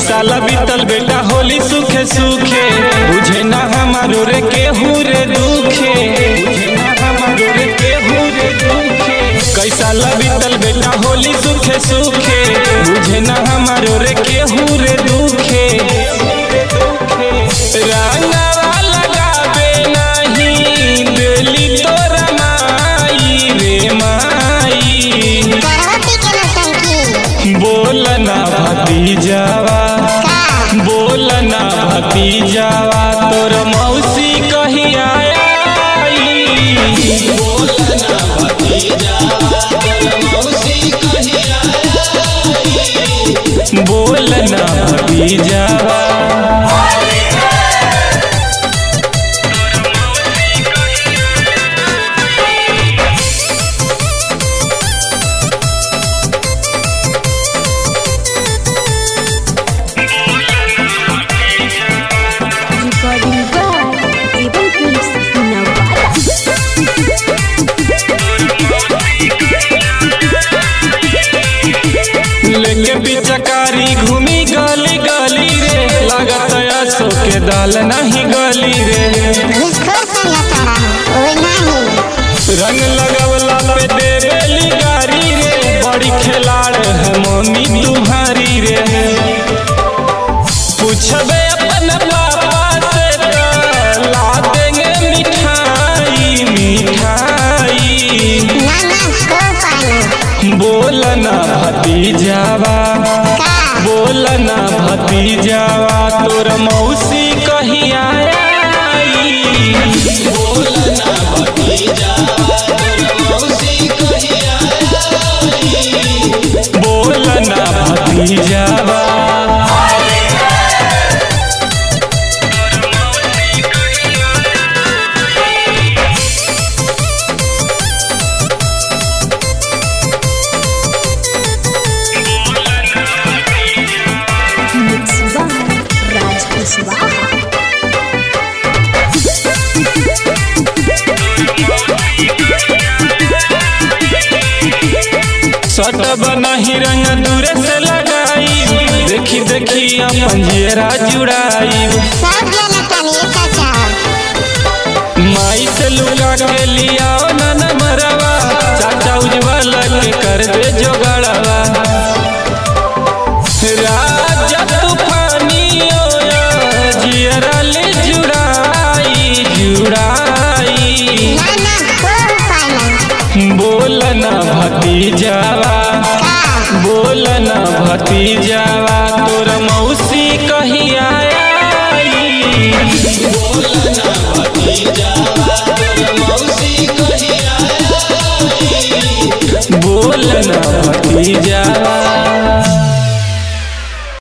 साल बीतल बेटा होली सुखे सुखे बुझे ना हमारो रे केहू रे दुखे बुझे ना हमारो रे केहू रे दुखे कई साल बीतल बेटा होली सुखे सुखे बुझे ना हमारो रे केहू रे दुखे रंगवा लगावे नहीं दिली तोरा माई रे माई करवती के नौटंकी बोलना भतीजावा का बोलना भतीजावा तोर मौसी कही आई बोलना भतीजावा तोर मौसी कही आई बोलना भतीजावा Recording by Able Clips Navara. लेके पिचकारी घूमी गली गली रे लागत असो के दाल नहीं गली रे घुसखोर संग तारा ओए नाही रंग लगवला पे देवेली गारी रे बड़ी खिलाड़ है मम्मी तुम्हारी रे पूछबे अपन पापा से तो ला देंगे मिठाई मिठाई ना ना को पाना बोलना भतीजावा का बोलना भतीजावा तोर मौसी कही आई बोलना भतीजावा तोर मौसी कही आई बोलना भतीजावा Mixed by Raj Kuswaha. सटब नहीं रंग दूरे से लगाई देखी देखी अपन जेरा जुड़ाई सब जना तनी का चाह माई से लुका के लिया नन मरवा चाचा उज्जवल के कर दे जोगड़वा राजा तूफानी ओया जियरा ले जुड़ाई जुड़ाई ना ना को पाना बोलना भतीजावा का बोलना भतीजावा